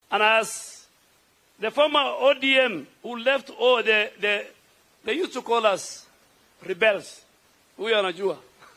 And as the former ODM who left, oh, the, the, they used to call us rebels. Huyo anajua.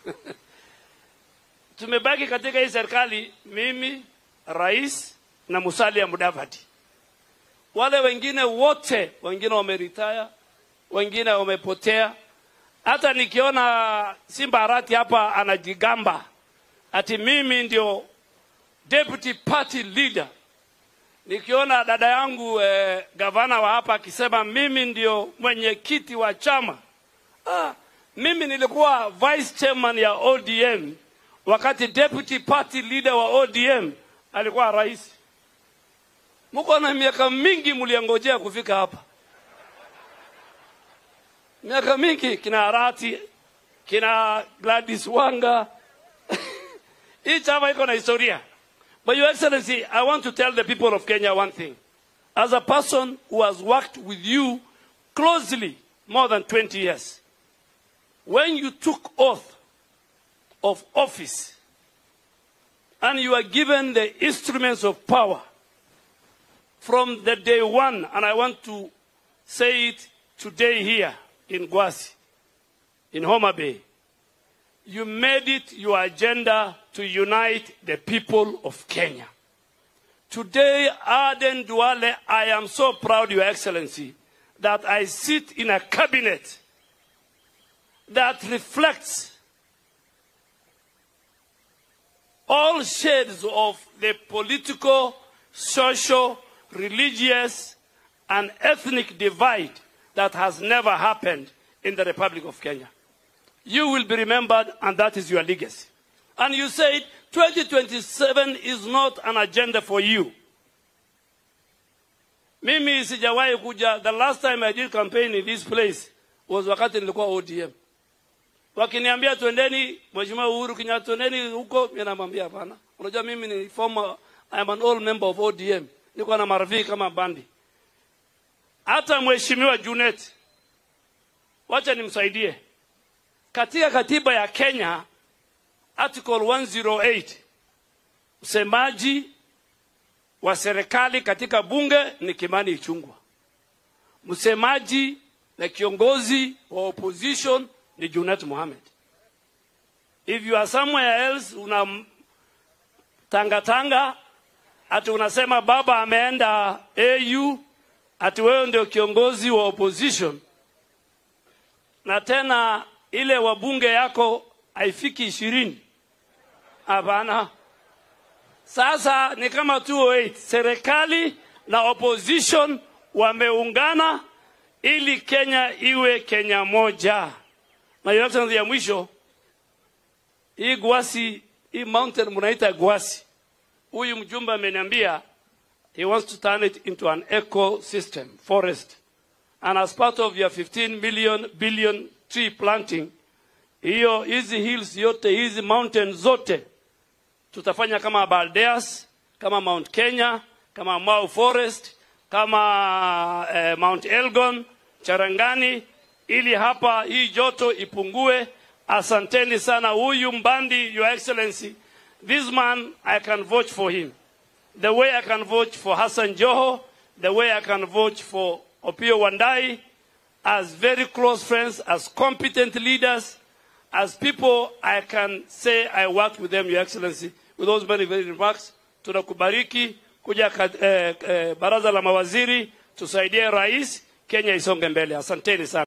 Tumebaki katika hii serikali, mimi, rais na Musalia Mudavadi. Wale wengine wote, wengine wameritaya, wengine wamepotea. Hata nikiona Simba Arati hapa anajigamba ati mimi ndio deputy party leader. Nikiona dada yangu eh, gavana wa hapa akisema mimi ndio mwenyekiti wa chama. Ah, mimi nilikuwa vice chairman ya ODM wakati deputy party leader wa ODM alikuwa rais. Mko na miaka mingi mliangojea kufika hapa, miaka mingi, kina Arati, kina Gladys Wanga hii chama iko na historia. But your excellency, I want to tell the people of Kenya one thing. As a person who has worked with you closely more than 20 years, when you took oath of office and you are given the instruments of power from the day one, and I want to say it today here in Gwasi, in Homa Bay, you made it your agenda to unite the people of Kenya. Today, Aden Duale, I am so proud, Your Excellency, that I sit in a cabinet that reflects all shades of the political, social, religious, and ethnic divide that has never happened in the Republic of Kenya. You will be remembered, and that is your legacy. And you said 2027 is not an agenda for you. Mimi sijawahi kuja. The last time I did campaign in this place was wakati nilikuwa ODM. Wakiniambia twendeni, Mheshimiwa Uhuru Kenyatta, twendeni huko, mimi namwambia hapana. Unajua mimi ni former, I am an old member of ODM. Niko na marafiki kama bandi. Hata Mheshimiwa Junet, wacha nimsaidie. Katika katiba ya Kenya article 108 msemaji wa serikali katika bunge ni Kimani Ichung'wah, msemaji na kiongozi wa opposition ni Junet Mohamed. If you are somewhere else una tanga tanga ati unasema baba ameenda AU ati wewe ndio kiongozi wa opposition na tena ile wabunge yako haifiki ishirini. Hapana. Sasa ni kama 208 serikali na opposition wameungana ili Kenya iwe Kenya moja. Na Your Excellency ya mwisho, hii Gwasi, hii mountain mnaita Gwasi, huyu mjumbe ameniambia he wants to turn it into an ecosystem forest and as part of your 15 million billion tree planting hiyo hizi hills yote hizi mountains zote tutafanya kama Baldeas, kama Mount Kenya, kama Mau Forest, kama eh, Mount Elgon, Charangani, ili hapa hii joto ipungue. Asanteni sana. Huyu Mbandi, Your Excellency, this man I can vote for him the way I can vote for Hassan Joho, the way I can vote for Opio Wandai, as very close friends, as competent leaders, as people I can say I worked with them, Your Excellency. With those very, very remarks, tunakubariki kuja eh, eh, baraza la mawaziri tusaidie rais, Kenya isonge mbele. Asanteni sana.